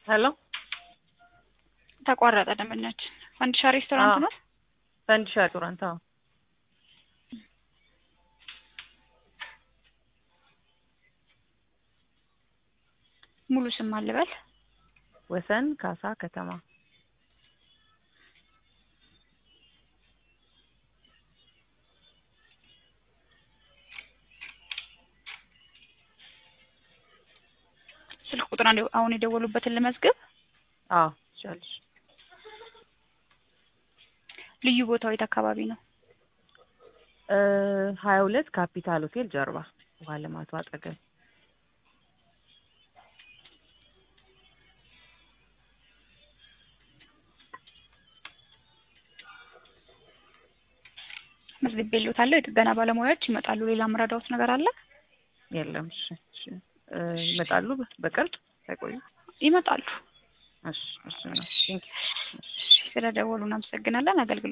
ሄሎ ተቋረጠ ደንበኛችን። ፈንዲሻ ሬስቶራንት አዎ። ነው? ፈንዲሻ ሬስቶራንት። አዎ ሙሉ ስም አልበል። ወሰን ካሳ ከተማ። ስልክ ቁጥር አንድ አሁን የደወሉበትን ልመዝግብ። አዎ ትችያለሽ። ልዩ ቦታው የት አካባቢ ነው? ሀያ ሁለት ካፒታል ሆቴል ጀርባ ውሃ ልማቱ አጠገብ። መዝግቤልዎታለሁ። የጥገና ባለሙያዎች ይመጣሉ። ሌላ ምረዳዎት ነገር አለ? የለም። እሺ እሺ። እ ይመጣሉ በቅርብ ሳይቆዩ? ይመጣሉ። እሺ እሺ። ቴንኪው። ስለደወሉ እናመሰግናለን። አገልግሎት